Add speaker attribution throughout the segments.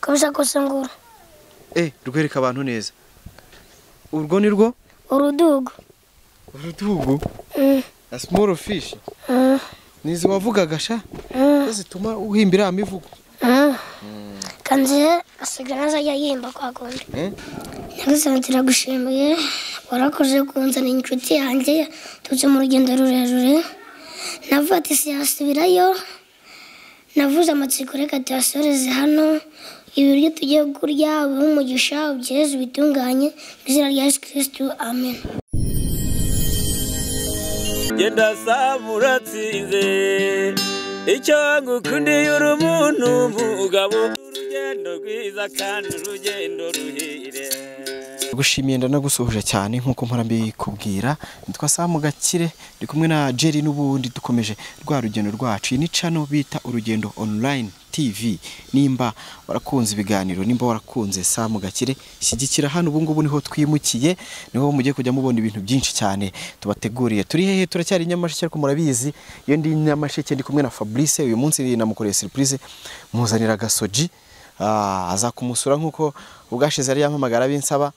Speaker 1: kabisa kose nguru
Speaker 2: eh rwereka abantu neza urwo ni rwo
Speaker 1: urudugu
Speaker 2: urutugu
Speaker 1: Mm,
Speaker 2: na small fish
Speaker 1: mm,
Speaker 2: nizi wavugaga sha
Speaker 1: mm,
Speaker 2: zituma uhimbira imivugo
Speaker 1: mm. kanzihe asigaye azajya yihimba kwa kundi
Speaker 2: eh
Speaker 1: nyagasani turagushimiye warakoze kunzanira inshuti yanjye yaturutse mu rugendo rurerure navuga ati siyasubirayo navuze amatsiko reka tuyasoreze hano ibiryo tugiye kurya ubihe umugisha ubyeze ubitunganye mu izina rya yesu kirisitu amen
Speaker 3: genda saba uratsinze icyo ngukundiye uri umuntu mugabo urugendo rwiza kandi urugendo ruhire
Speaker 2: gushimiye ndanagusuhuje cyane nk'uko mpora mbikubwira nitwa Samu Gakire ndi kumwe na Jerry n'ubundi dukomeje rwa rugendo rwacu iyi ni cano bita urugendo online TV nimba warakunze ibiganiro nimba warakunze Samu Gakire shyigikira hano ubu ngubu niho twimukiye niho mugiye kujya mubona ibintu byinshi cyane tubateguriye turi hehe turacyari i Nyamasheke ariko murabizi iyo ndi i Nyamasheke ndi kumwe na Fabrice uyu munsi namukoreye surprise muzanira gasoji Ah, aza kumusura nk'uko ubwashize yari yampamagara binsaba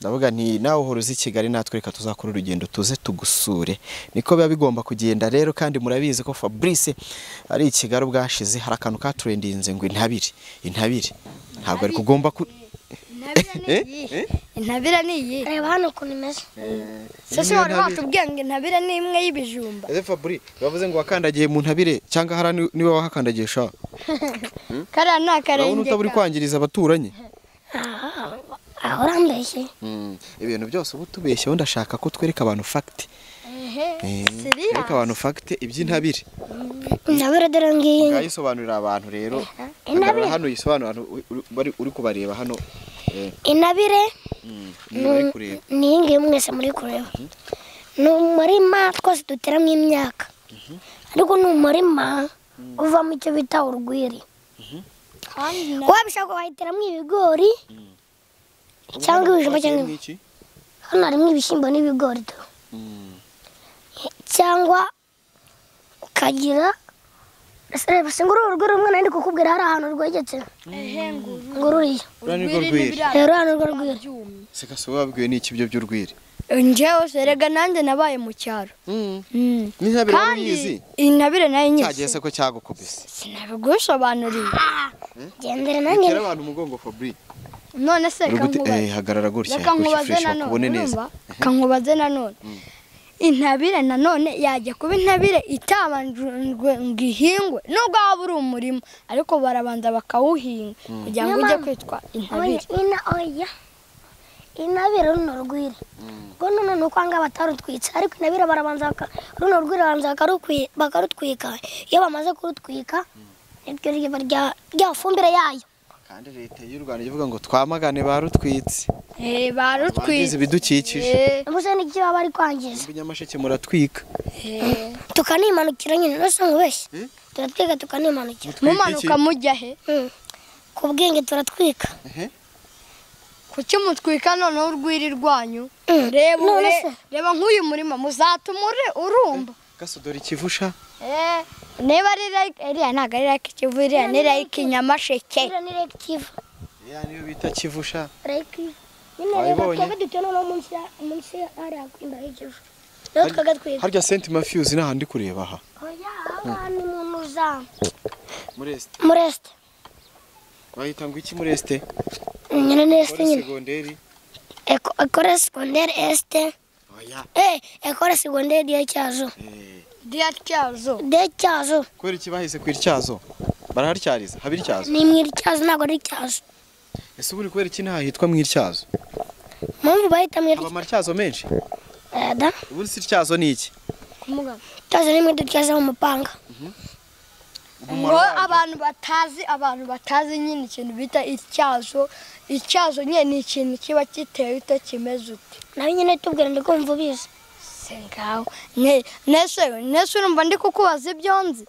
Speaker 2: ndavuga nti nawe uhora uzi kigali natwe reka tuzakora urugendo tuze tugusure niko biba bigomba kugenda rero kandi murabizi ko fabrice ari i kigali ubwashize hari akantu katurendinze ngo intabire intabire ntabwo ari kugomba ku
Speaker 4: intabire ni iyi intabire ni iyi
Speaker 1: reba hano ukuntu imeze
Speaker 4: sese wari watubwiye ngo intabire ni imwe y'ibijumba
Speaker 2: fabri bavuze ngo wakandagiye mu ntabire cyangwa hara ni- niwe wahakandagiye sha
Speaker 4: kariya ni
Speaker 2: urabona
Speaker 4: akarenge
Speaker 2: utaba uri kwangiriza abaturanyi
Speaker 1: Ah, aho urambeshye
Speaker 2: ibintu byose uba utubeshyeho ndashaka ko twereka abantu fagiti
Speaker 4: siriya
Speaker 2: twereka abantu fagiti iby'intabire
Speaker 1: intabire dore ngiyi
Speaker 2: yayisobanurira abantu rero
Speaker 1: Intabire.
Speaker 2: hano uyisobanura hano uri- uri- bari- uri kubareba hano eh,
Speaker 1: intabire
Speaker 2: niba uri kureba
Speaker 1: ni iyi ngiyi mwese muri kureba ni umurima twose duteramo imyaka ariko ni umurima uvamo icyo bita urwiri wabishaka wahiteramo ibigori cyangwa ibijumba cyangwa ibi-
Speaker 2: iki
Speaker 1: hano harimo ibishyimbo n'ibigori tu. cyangwa ukagira reba se nguru uru rwiri rumwe nari ndi kukubwira hari ahantu rwegetse ngururiya
Speaker 2: urwiri
Speaker 4: urwiri
Speaker 2: rwiri.
Speaker 4: n'ibiriya
Speaker 1: rero hano urwo rwiri
Speaker 4: byumye
Speaker 2: sikase wabwiwe n'iki byo by'urwiri
Speaker 4: njyewe serega nanjye nabaye mu cyaro Mm.
Speaker 2: n'intabire wari
Speaker 4: kandi
Speaker 2: uyizi
Speaker 4: intabire nayo nyine
Speaker 2: cyageze ko cyagukubise
Speaker 4: sinagusobanuriye
Speaker 1: gendera nanjye
Speaker 2: bitera abantu umugongo Fabri
Speaker 4: none se
Speaker 2: Uri gute-
Speaker 4: kankubaze
Speaker 2: eh, hagarara gutya
Speaker 4: reka
Speaker 2: gutya
Speaker 4: nkubaze
Speaker 2: fresh
Speaker 4: nanone
Speaker 2: bakubone neza
Speaker 4: urumva reka nkubaze nanone intabire nanone yajya kuba intabire itabanjwe ngo ihingwe nubwo waba uri umurima ariko barabanza bakawuhinga kugira ngo ujye kwitwa intabire
Speaker 1: ina oya inabire runo rwiri rwo nono ni uko ahangaha batarutwitse ariko inabire barabanza baka- runo rwiri barabanza bakarukwi- bakarutwika iyo bamaze kurutwika niryo riba rya- rya fumbire yayo
Speaker 2: kandi leta y'u Rwanda ivuga ngo twamagane barutwitse
Speaker 4: Eh, barutwitse
Speaker 2: bangize ibidukikije
Speaker 4: Eh,
Speaker 1: mbese n'icyo baba bari kwangiza
Speaker 2: Muri Nyamasheke muratwika
Speaker 4: eh.
Speaker 1: tukanimanukira nyine rwose nkubeshye turatwika tukanimanukira
Speaker 4: mumanuka mujya he
Speaker 1: Mm. ku bwenge turatwika
Speaker 4: kuki mutwika noneho urwiri rwanyu
Speaker 1: Mm.
Speaker 4: reba
Speaker 1: None
Speaker 4: ure-
Speaker 1: se?
Speaker 4: reba nk'uyu murima muzatuma ure- urumba
Speaker 2: gasudora ikivusha
Speaker 4: Eh, niba ari like iriya ntabwo ari like ikivu iriya ni like inyamasheke
Speaker 1: iriya ni rekitiva
Speaker 2: ya niyo bita kivusha
Speaker 1: rekitiva nyine reba
Speaker 2: Wabibonye?
Speaker 1: twebwe dutuye noneho munsi ya- munsi ya hariya kwimba h'ikivu rero twagatwika
Speaker 2: harya senti mafiyuzi ni ahandi kureba aha
Speaker 1: oya aha ni mu nuzamu
Speaker 2: muresite
Speaker 1: muresite
Speaker 2: bahita ngo iki muresite
Speaker 1: nyine ni esite
Speaker 2: kore
Speaker 1: nyine
Speaker 2: segonderi
Speaker 1: Eko- ekore segonderi esite
Speaker 2: oya
Speaker 1: eh ekore segonderi diye cyazo
Speaker 4: diya tyazo
Speaker 1: diye cyazo
Speaker 2: kubera iki bahise ku ityazo baraharyariza haba ityazo
Speaker 1: ni mwiri cyazo ntabwo ari cyazo
Speaker 2: ese ubu uri kubera iki ntaha hitwa mu ityazo
Speaker 1: mpamvu bahita mwiri
Speaker 2: haba amatyazo menshi
Speaker 1: da
Speaker 2: ubu si ityazo ni iki
Speaker 1: cyazo ni mwiri cyazo mu mupanga
Speaker 4: ngo abantu batazi abantu batazi nyine ikintu bita ityazo ityazo nyine ni ikintu kiba giteye ute kimeze ute
Speaker 1: nawe nyine tubwira ndi kumva ubizi
Speaker 4: se ngaho Ne- nese nese urumva ndi kukubaza ibyo nzi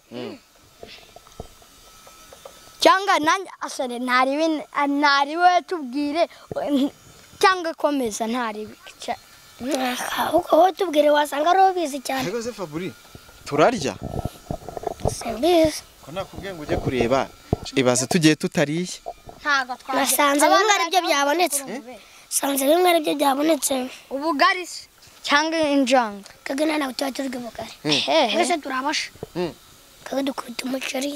Speaker 4: cyangwa nanjye asore ntaribe ntari we tubwire eh, cyangwa komeza ntaribe
Speaker 1: uko wowe tubwire wasanga ari ubizi cyane
Speaker 2: ntego se faburi turarya
Speaker 1: simbizi
Speaker 2: ko nakubwiye ngo ujye kureba ibaze tugiye tutariye
Speaker 4: ntabwo twaje
Speaker 1: Nasanze bimwe ari byo byabonetse sanze bimwe ari byo byabonetse
Speaker 4: ubugari se cyangwa injanga
Speaker 1: kagana nawe tuba turi bw'ubugari
Speaker 4: hehe
Speaker 1: twese turabasha
Speaker 2: Mm.
Speaker 1: kaga dukubita umuceri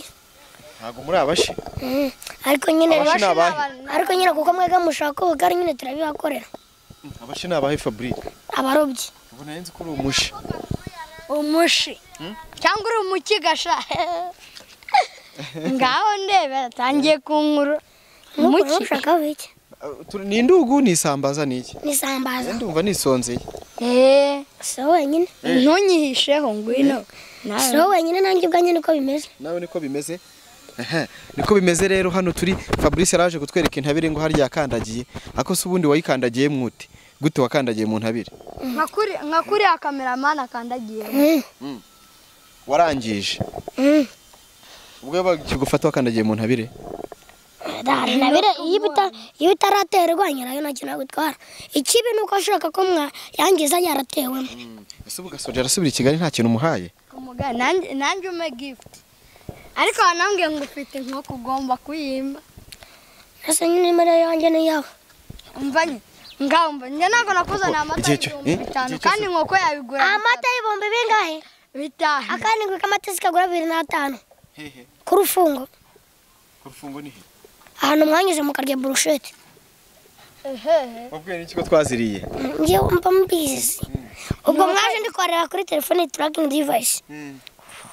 Speaker 2: ntabwo muri abashi
Speaker 1: Mm. ariko nyine
Speaker 2: Abashi ni abahe
Speaker 1: ariko nyine kuko mwega mushaka ubugari nyine turabibakorera
Speaker 2: abashi ni abahe fabrice
Speaker 1: abarobyi
Speaker 2: ubona yenze ko uri umushi
Speaker 4: umushi cyangwa uri umukigasha ngaho ndebe atangiye kunkuru
Speaker 1: nk'ukuntu
Speaker 4: umuki
Speaker 1: ushakaho iki
Speaker 2: Uh, tu- ni indugu ni isambaza ni iki
Speaker 1: n'isambaza
Speaker 2: ndumva nisonzeye
Speaker 4: Eh,
Speaker 1: si wowe wenyine
Speaker 4: ntunyihisheho ngwino
Speaker 1: si wowe wenyine nanjye ubwanjye niko bimeze
Speaker 2: nawe niko bimeze Ehe, niko bimeze rero hano turi fabrice yaraje kutwereka intabire ngo harya yakandagiye ako se ubundi wayikandagiye mwute gute wakandagiye mu ntabire
Speaker 4: nka kuri- nka kuriya kameramani akandagiye
Speaker 1: Mm.
Speaker 2: warangije
Speaker 1: Mm.
Speaker 2: ubwo bakigufata wakandagiye mu ntabire
Speaker 1: Dara, nabire iyo bita iyo bitaraterwa nyirayo nacyo nagutwara ikibi ni uko ashaka ko mwa yangiza yaratewemo
Speaker 2: ese ubu gasoje arasubira i kigali nta kintu umuhaye
Speaker 4: umugani nanjye nanjye umpe gifuti ariko wanambwiye ngo ufite inkoko ugomba kuyimba
Speaker 1: ese nyine imere yanjye ni iyawe
Speaker 4: umvanye ngaho umva njye ntabwo nakuzaniye amata
Speaker 2: igihe cyo- eh,
Speaker 4: ibihumbi bitanu
Speaker 2: igihe cyose-
Speaker 4: kandi inkoko yabigura
Speaker 1: amata y'ibihumbi bingahe
Speaker 4: bitanu
Speaker 1: akandi k'amata zikagura bibiri n'atanu ku rufungo
Speaker 2: urufungo ni he
Speaker 1: ahantu mwanyuze mukarya burushete
Speaker 4: Ehehe.
Speaker 2: wabwiye n'ikigo twaziriye
Speaker 1: ngewe mba mbizi ubwo mwaje ndikorera kuri telefone turakingi divayisi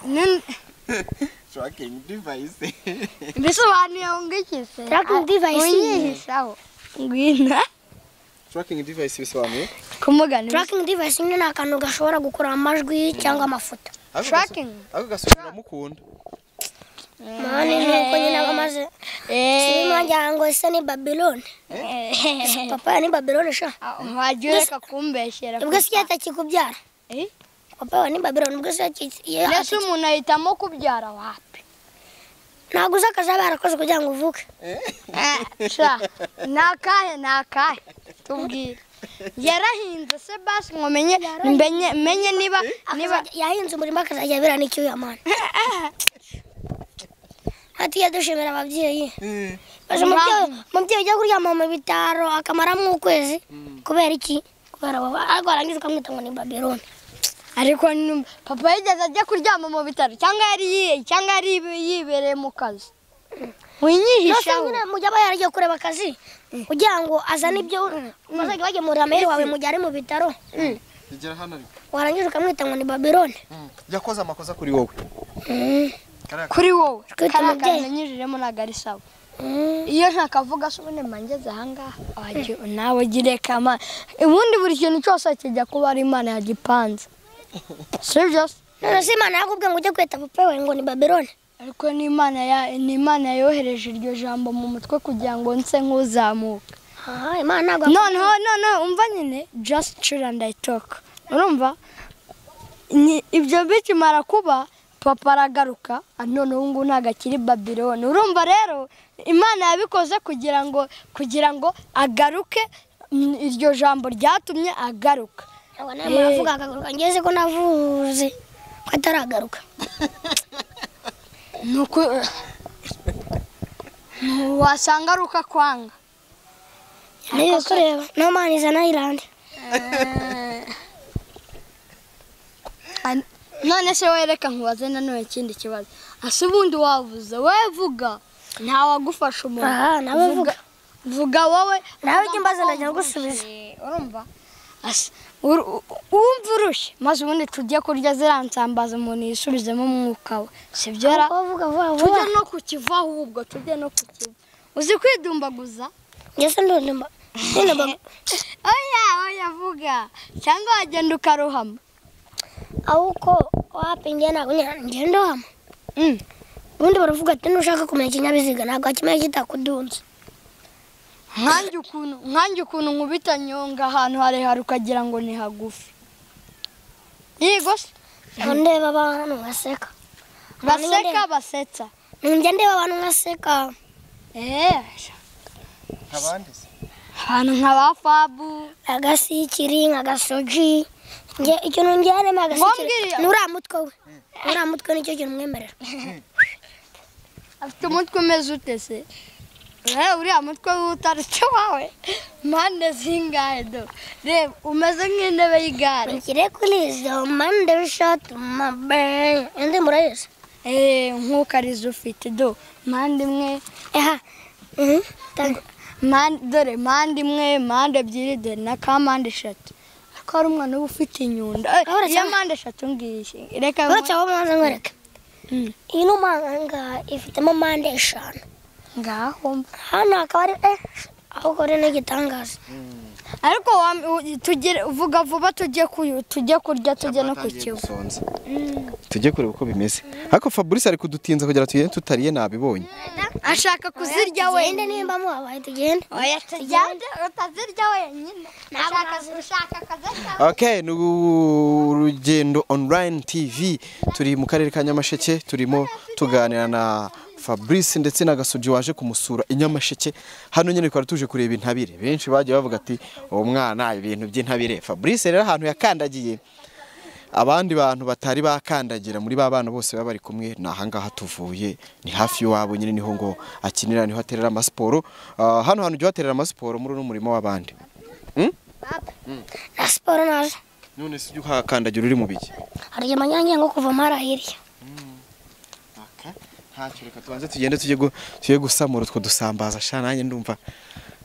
Speaker 4: Nin-
Speaker 2: tracking device
Speaker 4: bisobanuye ngo iki se
Speaker 1: Tracking device.
Speaker 4: unyihishaho ngwina
Speaker 2: tracking device bisobanuye
Speaker 4: kumugani
Speaker 1: turakingi divayisi nyine ni akantu gashobora gukura amajwi cyangwa amafoto
Speaker 2: Ako gaso-
Speaker 4: Tracking?
Speaker 2: ako gasubira amukunda
Speaker 1: mani nuko nyine aba amaze sibi mwangira ngo ese ni babilone papa ni babilone sha
Speaker 4: wagiye ureka kumbeshyera
Speaker 1: ubwo si yatakikubyara
Speaker 4: Eh?
Speaker 1: papa we ni babilone ubwo si
Speaker 4: mbese
Speaker 1: yatakikubyara
Speaker 4: umuntu ahitamo kubyara wapi
Speaker 1: ntabwo uzi akazi aba yarakoze kugira ngo uvuke
Speaker 4: sha ni akahe ni akahe tubwire yarahinze se basi ngo menye menye- menye niba niba
Speaker 1: Akazajya- yahinze umurima akazajya abera n'icyuya mani ati yadushimira ababyeyi Baje umubyeyi umubyeyi ujya kuryama mu bitaro akamaramo ukwezi kubera iki kubera abo ariko warangiza ukamwita ngo ni babilone
Speaker 4: ariko ni- papa yigeze ajya kuryama mu bitaro cyangwa yari yi- cyangwa yari yibe- yibereye mu kazi
Speaker 1: nose
Speaker 4: winyihishaho
Speaker 1: nyine mujya aba yaragiye kureba akazi kugira ngo azane ibyo bazajya bagemurira amaheri wawe mu gihe ari mu bitaro
Speaker 2: igera hano ariko
Speaker 1: warangiza ukamwita ngo ni babilone
Speaker 2: yakoze amakosa kuri wowe
Speaker 4: kuri wowe
Speaker 1: Twita
Speaker 4: kariya
Speaker 1: umubyeyi.
Speaker 4: kantu nanyujijemo ntabwo ari sawa iyo ntakavuga se ubundi mba ngeze ahangaha wagiye nawe ugire kama ubundi buri kintu cyose kijya kuba ari imana yagipanze sibyo se
Speaker 1: none se imana yakubwiye ngo ujye kwita papa we ngo ni babilone
Speaker 4: ariko ni imana ya- ni imana yohereje iryo jambo mu mutwe kugira ngo nse nk'uzamuka
Speaker 1: aha imana ntabwo
Speaker 4: noneho noneho umva nyine just chill and i talk urumva Ni- ibyo bikimara kuba papa aragaruka ah, noneho ubu ngubu ntabwo akiri babiloni urumva rero imana yabikoze kugira ngo kugira ngo agaruke mm, iryo jambo ryatumye agaruka
Speaker 1: Aba nawe muravuga akagaruka ngeze ko navuze ko ataragaruka
Speaker 4: nuko wasanga ari uko akwanga
Speaker 1: niyo kureba no mani izana irande
Speaker 4: An- none se wereka nkubaze nanone ikindi kibazo ase ubundi wavuze wowe vuga ntawagufasha umuntu
Speaker 1: Aha, nawe vuga.
Speaker 4: vuga wowe
Speaker 1: Nawe ujye mbaza, ndajya ngusubiza.
Speaker 4: Eh, urumva Ase, ur- u- wumva urushye maze ubundi tujye kurya ziriya nsambaza umuntu yisubizemo umwuka we sibyo ra
Speaker 1: Aho uvuga vuba vuba
Speaker 4: tujye no kukiva ahubwo tujye no kukiva uzi kwidumbaguza
Speaker 1: ngeze ndundumba ndundumba
Speaker 4: oya oya vuga cyangwa wagenda ukaruhama
Speaker 1: awuko wapi njye ntabwo ngenda wama
Speaker 4: Mm.
Speaker 1: ubundi baravuga ati nushaka kumenya ikinyabiziga ntabwo wakimenya kitakudunze
Speaker 4: nkanjye ukuntu nkanjye ukuntu nkubita nyonga ahantu harehare ukagira ngo ni hagufi yego se
Speaker 1: ngo ndeba abantu nkaseka
Speaker 4: baseka basetsa
Speaker 1: njya ndeba abantu nkaseka
Speaker 4: eee
Speaker 2: abandi se
Speaker 4: ahantu nka ba fabu
Speaker 1: agasikiri nk'agasoji njye ikintu njyaremo agasikiri
Speaker 4: Ngombwire.
Speaker 1: ni uriya mutwe we uriya mutwe nicyo kintu mwemerera
Speaker 4: afite umutwe umeze ute se reba uriya mutwe w'utarutse wawe mpande zingahe do reba umeze nk'intebe y'igare
Speaker 1: Mugire kuri izo mpande eshatu mabe indi murayizi
Speaker 4: eee nk'ukarizo ufite do mpande imwe eha mpande dore mpande imwe mpande ebyiri dore na ka mpande eshatu ariko hari umwana uba ufite inyundo Eh,
Speaker 1: Ahora
Speaker 4: iyo
Speaker 1: cyane.
Speaker 4: mpande eshatu ngiyi reka
Speaker 1: uretse aho mwaza nkwereka
Speaker 4: Mm.
Speaker 1: iyi ni umanga ifitemo mpande eshanu
Speaker 4: ngaho mba.
Speaker 1: hano hakaba ari eh ahubwo rero ni igitangaza
Speaker 4: ariko wa- u- tugire vuga vuba tujye kuyu- tujye kurya tujye no ku
Speaker 2: Atangiye
Speaker 4: kivu
Speaker 2: gusonza. tujye kureba uko bimeze ariko fabrice ari kudutinza kugira tugende tutariye nabibonye
Speaker 4: ashaka kuzirya
Speaker 1: tugende
Speaker 4: wenyine
Speaker 1: nimba mubabaye tugende
Speaker 4: oya tujyane utazirya wenyine Nashaka- ushaka akazirya
Speaker 2: okay ni urugendo online tv turi mu karere ka nyamasheke turimo tuganira na fabrice ndetse na gasogi waje kumusura i nyamasheke hano nyine twari tuje kureba intabire benshi bagiye bavuga ati uwo mwana ibintu by'intabire fabrice rero ahantu yakandagiye abandi bantu batari bakandagira muri ba bana bose baba bari kumwe ni ahangaha tuvuye ni hafi y'iwabo nyine niho ngo akinira niho aterera amasiporo Ah, hano hantu ujya uhaterera amasiporo muri uno murimo w'abandi
Speaker 1: na siporo nazo
Speaker 2: none si ujya uhakandagira uri mu biki
Speaker 1: harya amanyange nko kuva marahiriye
Speaker 2: ntacyo reka tubanze tugende tujye gu- tujye gusamura utwo dusambaza sha nanjye ndumva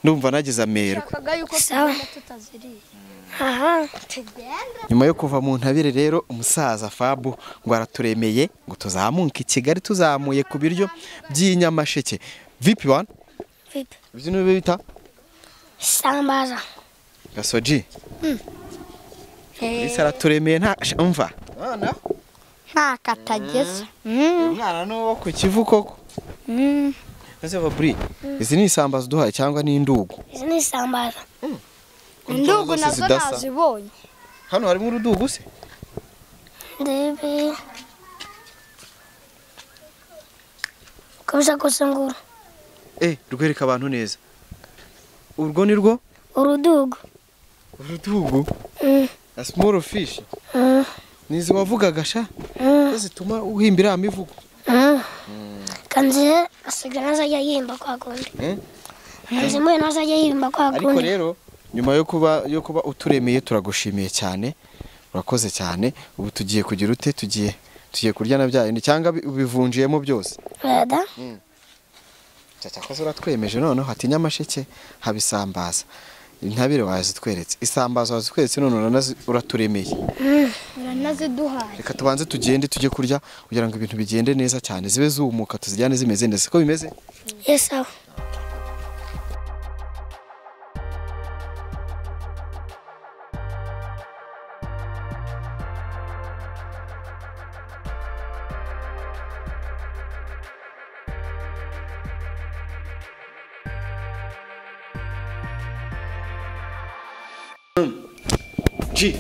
Speaker 2: ndumva nagize amerwe
Speaker 4: kaga yuko
Speaker 1: Sawa.
Speaker 4: tugenda tutaziriye
Speaker 1: aha
Speaker 4: tugende
Speaker 2: nyuma yo kuva mu ntabire rero umusaza fabu ngo araturemeye ngo tuzamuke i kigali tuzamuye ku biryo by'inyamasheke vipi wani
Speaker 1: vipi
Speaker 2: ibyo ni bita
Speaker 1: isambaza
Speaker 2: gasoji isi araturemeye nta sha, umva
Speaker 4: nta katageze
Speaker 2: umwana ni uwo ku kivu koko ese fabri izi ni isambaza uduhaye cyangwa ni indugu
Speaker 1: izi ni isambaza
Speaker 4: indugu
Speaker 2: zose
Speaker 4: nazo
Speaker 2: zidasa.
Speaker 4: nazibonye
Speaker 2: hano harimo urudugu se
Speaker 1: ndebe uko bisa kose nguru
Speaker 2: eh rwereka abantu neza urwo ni rwo
Speaker 1: urudugu
Speaker 2: urudugu
Speaker 1: Mm,
Speaker 2: na small fish
Speaker 1: mm,
Speaker 2: nizi wavugaga sha
Speaker 1: mm,
Speaker 2: ko zituma uhimba iriya mivugo
Speaker 1: mm. kanzihe asigaye ntazajya yimba kwa kundi
Speaker 2: Eh?
Speaker 1: kanzi mwe ntazajya yimba kwa
Speaker 2: ariko
Speaker 1: kundi
Speaker 2: rero nyuma yo kuba yo kuba uturemeye turagushimiye cyane urakoze cyane ubu tugiye kugira ute tugiye tugiye kurya na bya bindi cyangwa bi- ubivunjiyemo byose
Speaker 1: weda
Speaker 2: cyakoze uratwemeje noneho hati nyamasheke habisambaza intabire wazitweretse isambaza wazitweretse none uranazi- uraturemeye
Speaker 4: uranaziduhaye
Speaker 2: reka tubanze tugende tujye kurya kugira ngo ibintu bigende neza cyane zibe zumuka tuzijyane zimeze neza siko bimeze
Speaker 1: yesawa
Speaker 2: ji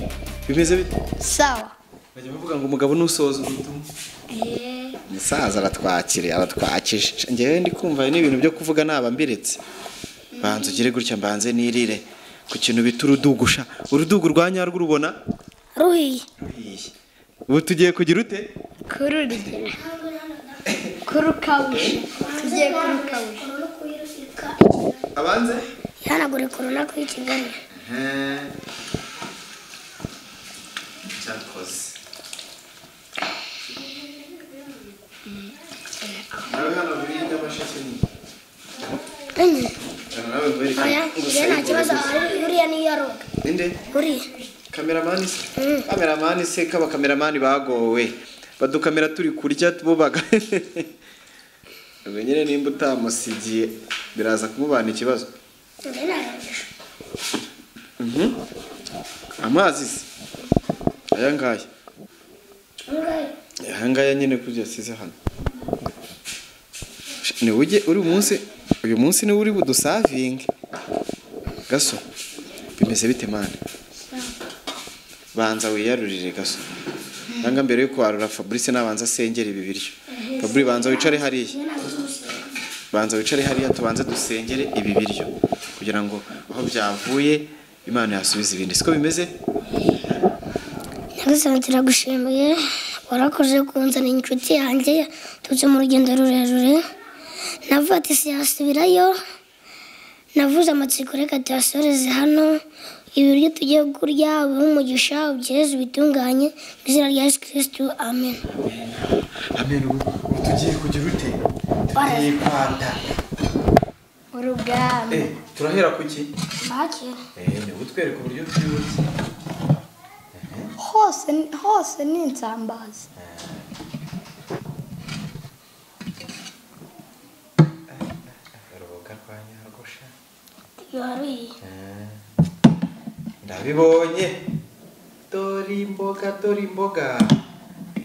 Speaker 2: bimeze bite
Speaker 4: sawa
Speaker 2: bajya bavuga ngo umugabo nusoza ubutumwa umusaza aratwakiriye aratwakije ngewe ndi kumva hari n'ibintu byo kuvuga naba mbiretse banza ugire gutya mbanze nirire ku kintu bita urudugusha urudugu rwa nyarwo urubona
Speaker 1: ruhiye
Speaker 2: ruhiye ubu tugiye kugira ute
Speaker 4: kururya kurukabusha tugiye kurukabusha
Speaker 2: abanze
Speaker 1: ihanagure korona kuri kigali
Speaker 2: cyakoze nawe hano buriya nyamasheke ni
Speaker 1: enye
Speaker 2: nawe
Speaker 1: oya njye nta kibazo uriya niyo aroga
Speaker 2: ninde
Speaker 1: uriya
Speaker 2: kameramani se kameramani se kaba kameramani bagowe badukamera turi kurya tububaga ubwo nyine nimba utamusigiye biraza kumubana ikibazo
Speaker 1: njye ntarogesha
Speaker 2: amazi se aya ngaya aya ngaya nyine kurya asize hano ni ujye uri umunsi uyu munsi niwe uri budusavinge gaso bimeze bite mani banza wiyarurire gaso nanga mbere yo kwarura fabrice nabanza asengera ibi biryo fabri banza wicare hariya banza wicare hariya tubanze dusengere ibi biryo kugira ngo aho byavuye imana yasubiza ibindi siko bimeze
Speaker 1: Nyagasani turagushimiye warakoze kunzana inshuti yanjye yaturutse mu rugendo rurerure navuga ati siyasubirayo navuze amatsiko reka tuyasoreze hano ibiryo tugiye kurya ubihe umugisha ubyeze ubitunganye mu izina rya yesu kirisitu amen
Speaker 2: amenyo ubu tugiye kugira ute tugiye kwata
Speaker 1: uruganda
Speaker 2: Eh, turahera ku ki
Speaker 1: make
Speaker 2: ni utwereka uburyo byihuse
Speaker 4: hose hose ni insambaza
Speaker 2: rubuga rwa nyarugusha
Speaker 1: yaruye
Speaker 2: ndabibonye dore imboga dore imboga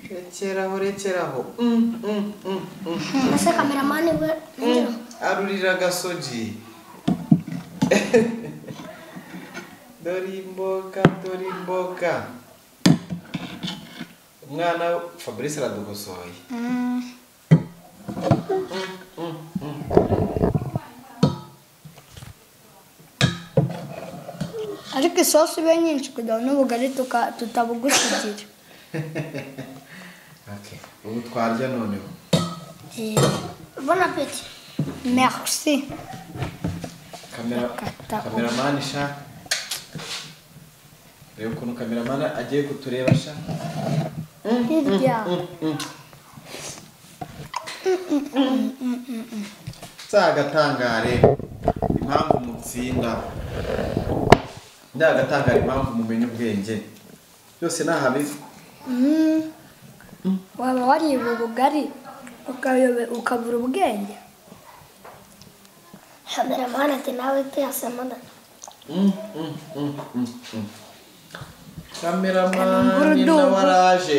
Speaker 2: rekeraho rekeraho Mm, mm, mm, mm.
Speaker 1: mbese kameramani we
Speaker 2: Mm, arurira agasogi dore imboga dore imboga umwana fabrice aradugosoye
Speaker 4: ariko isosi ibe nyinshi kugira ngo n'ubugari tuka- tutabugusigira
Speaker 2: Okay, ubu twarya noneho
Speaker 1: bona peti
Speaker 4: merci
Speaker 2: kamera
Speaker 4: Kata.
Speaker 2: kameramani sha reba ukuntu kameramani agiye kutureba sha
Speaker 4: hirya
Speaker 2: nzagatangare impamvu mutsinda nzagatangare impamvu mumenya ubwenge byose ni ahabizi
Speaker 4: waba wariye ubugari ukayobe- ukabura ubwenge
Speaker 1: kameramani ati nawe tuyasamana
Speaker 2: Mm, mm, mm, mm, mm. kameramani nawe araje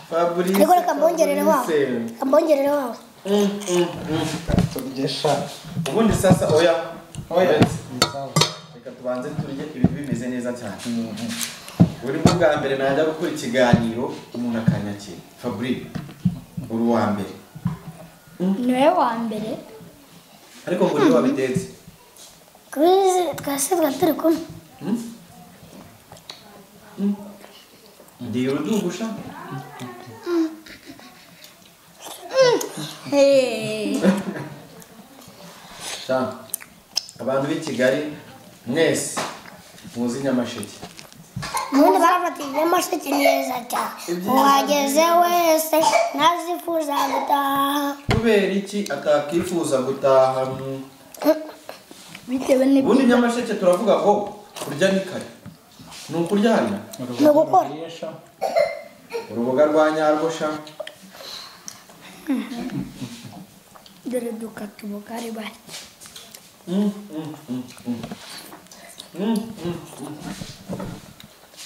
Speaker 2: fabrice
Speaker 1: ariko reka mbongerere wawe
Speaker 2: Fabrice.
Speaker 1: reka mbongerere wawe
Speaker 2: Mm, mm, mm. Turye sha. ubundi sasa oya oya reka tubanze turye ibi bimeze neza cyane buri bwo bwa mbere najya gukora ikiganiro umuntu akanyakira fabrice uri uwa mbere
Speaker 4: niwe wa mbere
Speaker 2: ariko ngo niwe wabitetse
Speaker 1: kubizi twese tuba turi kumwe
Speaker 2: ndiye urudugusha sha abantu b'i kigali mwese muzi nyamasheke
Speaker 1: ubundi barafatiye amasheke neza cyane uhageze wese ntazifuza gutaha
Speaker 2: kubera iki atakifuza gutaha mu-
Speaker 4: bitewe n'ibyo
Speaker 2: ubundi nyamasheke turavuga ngo kurya ni kare ni ukuryana
Speaker 1: ni ugukora
Speaker 2: uruboga rwa nyarwosha
Speaker 4: dore dukata ubugari bake
Speaker 2: Mm, mm, mm, mm. Mm, mm, mm.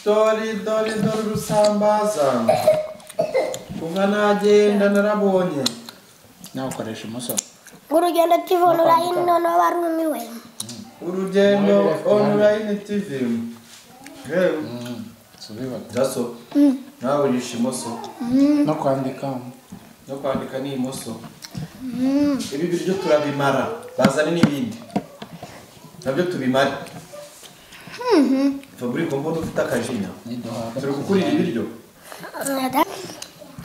Speaker 2: dore dore dore urusambaza unka nagenda narabonye
Speaker 5: nawe ukoresha imoso
Speaker 1: ngo urugendo tivuna urayini noneho barumiwe
Speaker 2: urugendo
Speaker 5: Nawe birafite
Speaker 2: online tv yewe
Speaker 5: subibaga
Speaker 2: jaso nawe urisha imoso
Speaker 5: no kwandika
Speaker 2: no kwandika ni imoso ibi biryo turabimara bazane n'ibindi nabyo tubimare fabrice mbona ufite akajinya turi gukurira ibiryo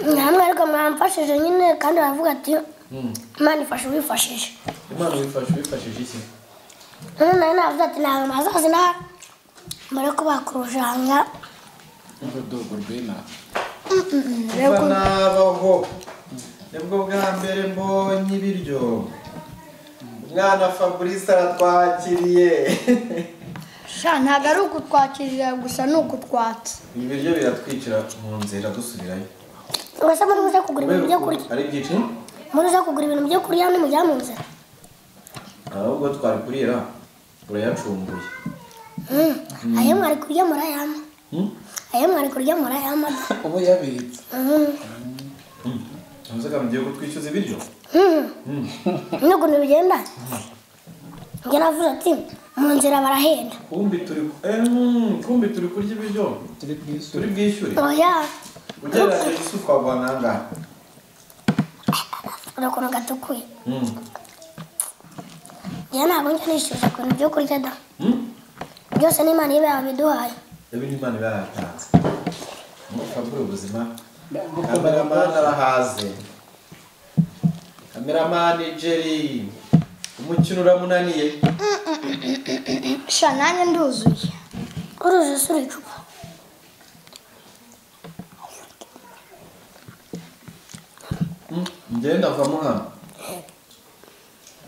Speaker 1: ni hamwe ariko mwamfashije nyine kandi baravuga ati
Speaker 2: Mm.
Speaker 1: imana ifashe ubifashije
Speaker 2: imana wifashe wifashije iki
Speaker 1: none nawe navuze ati ntabwo mazazi na mbere ko bakurujanga
Speaker 5: n'urudodo rw'ina
Speaker 2: kuba nabaho nibwo bwa mbere mbonye ibiryo umwana fabrice aratwakiriye
Speaker 4: sha ntabwo ari ukutwakirira gusa ni ukutwatsa
Speaker 2: ibi biryo biratwicira mu nzira dusubirayo
Speaker 1: ubwo se muri buze kugura ibintu byo kurya
Speaker 2: ari byinshi
Speaker 1: muri buze kugura ibintu byo kurya nimujya mu nzira
Speaker 2: ahubwo twari kurira urayacumbuye
Speaker 1: ayo mwari kurya murayama
Speaker 2: Hmm?
Speaker 1: ayo mwari kurya murayama da
Speaker 5: ubu yabitse
Speaker 2: Ntuzaga mugiye kutwishyuza ibiryo
Speaker 1: nukuntu bigenda njye navuze ati mu nzira barahenda
Speaker 2: kumbi turi eh, hmm, kumbi turi kurya ibiryo
Speaker 5: turi ku isura
Speaker 2: turi bwishyure
Speaker 1: oya
Speaker 2: ugereranyije isi twaguha nangahe
Speaker 1: urakuntu gatukuye
Speaker 2: Hmm.
Speaker 1: njye ntabwo njya nishyuza ukuntu byo kurya da
Speaker 2: Hmm?
Speaker 1: byose n'imana iba yabiduhaye
Speaker 2: ibi ni imana iba yaratanze ntupfa bw'ubuzima kameramani arahaze kameramani jeri umukino uramunaniye
Speaker 4: sha nanjye nduzuye
Speaker 1: uruzi usura icupa
Speaker 2: njyewe ndavamo hano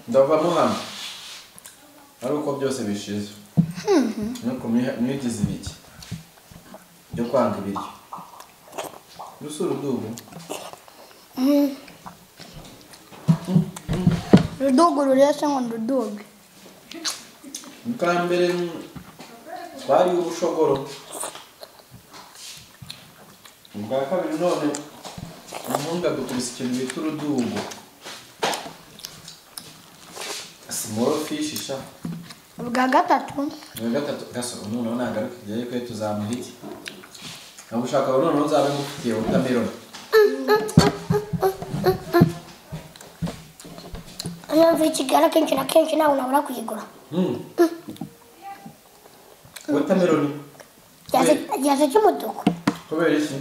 Speaker 2: ndavamo hano ari uko byose bishize nuko mwigize ibiki byo kwanga ibiryo rusura udubu
Speaker 4: rudugu rurese ngo nduduge
Speaker 2: bwa mbere twari ubushogoro ubwa kabiri none umuhungu dukubise ikintu bita urudungo simoro fishi sha
Speaker 4: ubwa gatatu
Speaker 2: na gatatu gasoro noneho nagaruka igihe kwe tuzamuha iki ntabwo ushaka ubu noneho nzabe ngufitiye wotameroni
Speaker 1: ariyo mvuye i kigali akenshi na kenshi ntawe nabura kuyigura
Speaker 2: wotameroni
Speaker 1: Igihase- igihase cy'umutuku
Speaker 2: kubera iki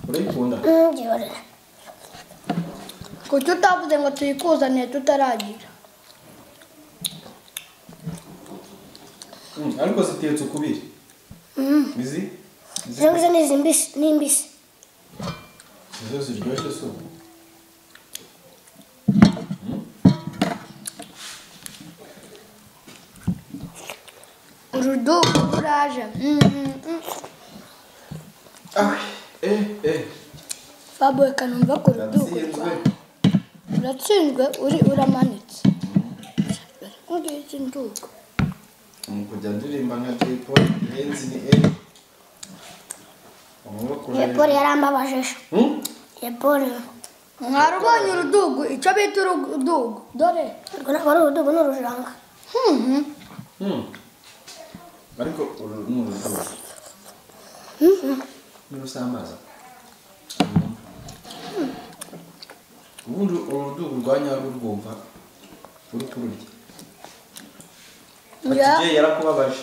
Speaker 2: urayikunda
Speaker 1: ntibyihorere
Speaker 4: kuki utavuze ngo tuyikuzaniye tutaragira
Speaker 2: Mm, ariko zitetse ukubiri izi izi
Speaker 1: izo ngizo ni izi mbisi ni imbisi
Speaker 2: nizo ziryoshye si ubu
Speaker 4: urudugu ruraje
Speaker 2: Ah, eh, eh.
Speaker 4: fabuwe kanumva ku rudugu
Speaker 2: Natsinzwe.
Speaker 4: rwawe uratsinzwe uri uramanitse ngiki ndugu
Speaker 2: Mu kujya ndirimba nka Jay Polly, irenze ni eh. Amaboko
Speaker 1: yeporo
Speaker 2: urayazi.
Speaker 1: yarambabajeje
Speaker 2: Hmm?
Speaker 1: yeporo
Speaker 4: mwarubonye urudugu icyo bita urudugu dore
Speaker 1: urwo ntabwo ari urudugu ni urujanga
Speaker 2: Hmm. Ariko uru ni urudodo. Ni rusamaza. Ubundi urudugu rwa nyarwo urwumva uri kururya. Ati
Speaker 4: Ya.
Speaker 2: Jay yarakubabaje.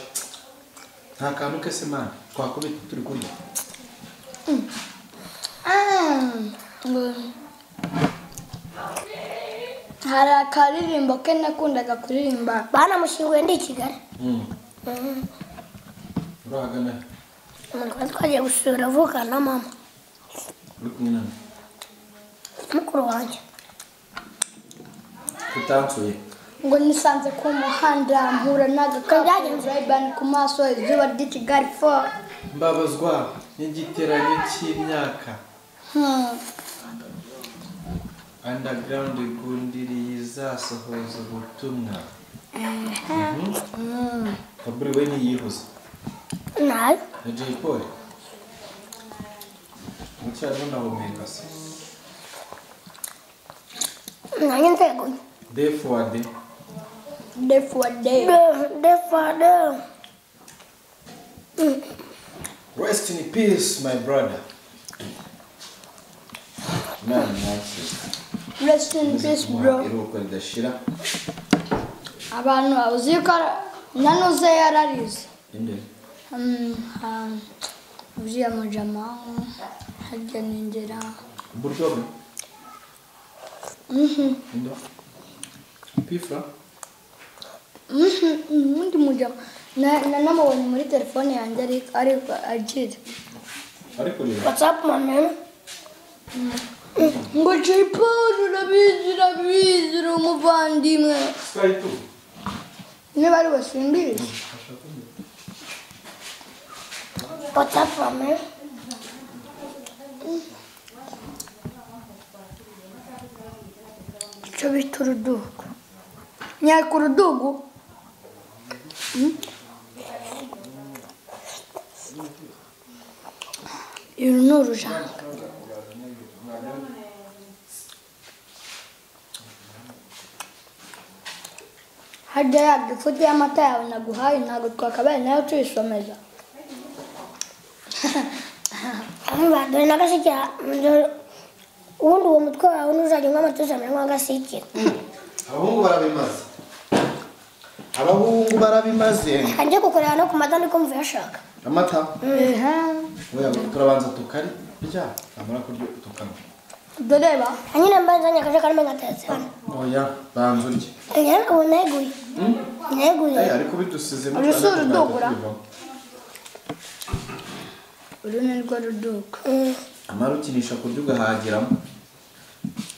Speaker 2: Nta kantu kese mana twakubita turi kurya.
Speaker 4: hari akaririmbo ke nakundaga kuririmba
Speaker 1: banamushyinguye ndi i kigali
Speaker 2: Hmm. Urahagana he?
Speaker 1: umugore twagiye gusura avukana na mama
Speaker 2: uri kumwe na
Speaker 1: mukuru wanjye
Speaker 2: tutansuye
Speaker 4: ngo nisanze ku muhanda mpura n'agakaburayibani ku maso izuba ry'i kigali fo
Speaker 2: mbabazwa n'igiteranyo cy'imyaka underground igundiriye izasohoza ubutumwa kaburi we niyihuza
Speaker 1: nayo
Speaker 2: na jay paul mucyariho nahumeka se
Speaker 1: nanjye nzeguye
Speaker 2: defuwade
Speaker 4: defu wa defu
Speaker 1: De- defade
Speaker 2: rest in peace my brother imana nakire
Speaker 4: rest in peace bro
Speaker 2: iruhuko ridashira
Speaker 4: abantu uzi ko ara- nanuze yararize
Speaker 2: inde
Speaker 4: uriya mujama harya ningera
Speaker 2: Buryo bwe inde pifura
Speaker 4: Mhm, undi mujama Na- na- namubonye muri telefone yanjye ariko ariko agira
Speaker 2: ari kureba
Speaker 1: watsapu mamena
Speaker 4: ngo jay paul urabizi urabizi uri umuvandimwe
Speaker 2: twari tu
Speaker 4: niba ari we simbirizi
Speaker 1: watsapu mamena
Speaker 4: icyo bita urudugu nyaka urudugu Mm. uru ni urujanga harya ya gifu y'amata yawe naguhaye ntabwo twakabaye nayo tuyisomeza
Speaker 1: dore n'agasekera ubundi uwo mutwe wawe ntuzajya unywa amatuza amera nk'agasekera
Speaker 2: abahungu barabimaze abahungu barabimaze
Speaker 1: reka njye gukorera no ku mata ndiko mvuye ashaka
Speaker 2: amata
Speaker 4: Ehe.
Speaker 2: Oya, turabanza tukarya namara kurya tukanywa
Speaker 4: doreba
Speaker 1: anyine mbanzanye akajagari mbe ngatetse hano
Speaker 2: oya banza urye
Speaker 1: rero ubu neguye neguye
Speaker 2: Eh, ariko bidusize
Speaker 4: Urusura udubura? uru ni rwo ruduka
Speaker 1: Mm.
Speaker 2: amara ukinisha ku buryo ugahagiramo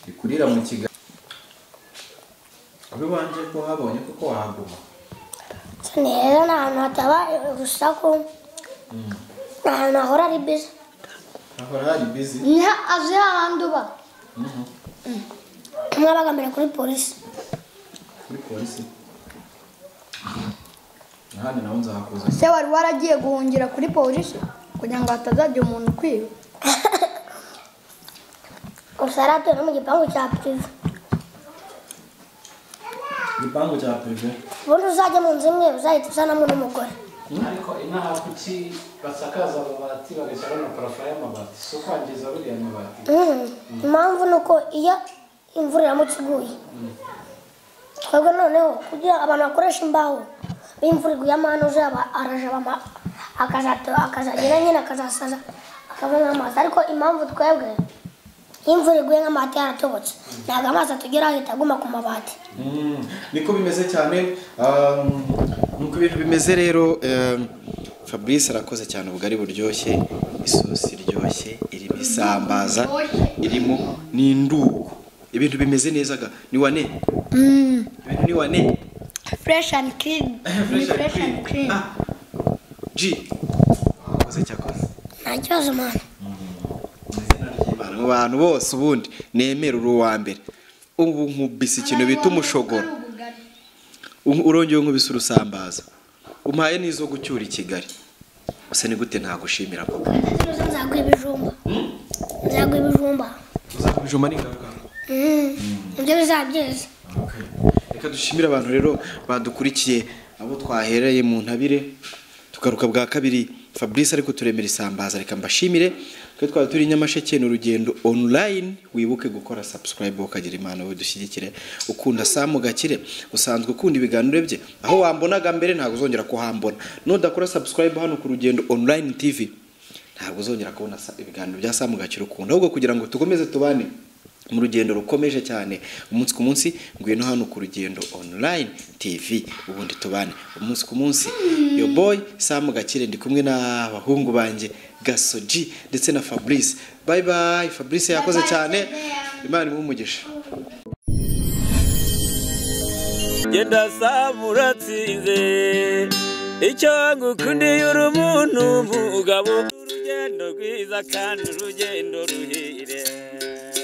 Speaker 2: rikurira mu kiganza kuri wanjye ko habonye kuko wahaguma
Speaker 1: gusa ni heza ni ahantu hataba urusaku ni ahantu hahora ari biza
Speaker 2: hahora hari bizi
Speaker 4: niha azi hahandi uba
Speaker 1: umwe abaga mbere kuri polisi
Speaker 2: kuri polisi ahandi naho nzahakuza
Speaker 4: se wari waragiye guhungira kuri polisi kugira ngo hatazajya umuntu ukwiba
Speaker 1: gusa yari atuye no mu gipangu cya pirive
Speaker 2: igipangu cya peve
Speaker 1: ubundi uzajya mu nzu imwe uzahita usanamo n'umugore
Speaker 6: ariko inaha kuki basakaza amabati bagashyiraho na parafo y'amabati si ukwangiza buriya mabati
Speaker 1: Mm. impamvu ni uko iyo imvura iramutse iguye twebwe noneho kugira abantu bakoresha imbaho iyo imvura iguye amahano uzaba arajaba ama- akazato- akazagera nyine akazasaza akavamo amazi ariko impamvu twebwe iyo imvura iguye nk'amabati yaratobotse ntabwo amazi atugeraho ahita aguma ku mabati
Speaker 2: Mm, niko bimeze cyane um, nuko ibintu bimeze rero um, fabrice arakoze cyane ubugari buryoshye isosi iryoshye irimo isambaza irimo n'indugu ibintu bimeze neza ga ni wane ibintu ni wane
Speaker 4: fureshi andi kirini ni fureshi andi kirini
Speaker 2: Ah, ji wakoze cyakoze
Speaker 1: nta kibazo mwana
Speaker 2: Imana mu bantu bose ubundi nemera uri uwa mbere ubu nkubise ikintu bita umushogoro Un- urongeye nkubise urusambaza umpaye n'izo gucyura i kigali gusa ni gute ntagushimira koko
Speaker 1: nzagura ibijumba nzagura ibijumba
Speaker 2: uzakubijuma ni ingaruka
Speaker 1: Mm. nibyo bizaba byiza
Speaker 2: reka dushimire abantu rero badukurikiye abo twahereye mu ntabire tugaruka bwa kabiri fabrice ariko turemera isambaza reka mbashimire twe twaba turi i nyamasheke ni urugendo online wibuke gukora subscribe ukagira impano dushyigikire ukunda samu gakire usanzwe ukunda ibiganiro bye aho wambonaga mbere ntabwo uzongera kuhambona nudakora subscribe hano ku rugendo online tv ntabwo uzongera kubona sa- ibiganiro bya samu gakire ukunda ahubwo kugira ngo tukomeze tubane mu rugendo rukomeje cyane umunsi ku munsi ngwino hano ku rugendo online tv ubundi tubane umunsi ku munsi yo boy sam gakire ndi kumwe n'abahungu banjye gasoji ndetse na fabrice bye bye fabrice yakoze cyane imana imuhe umugisha
Speaker 3: genda samu uratsinze icyo ngukundiye uri umuntu mugabo urugendo rwiza kandi urugendo ruhire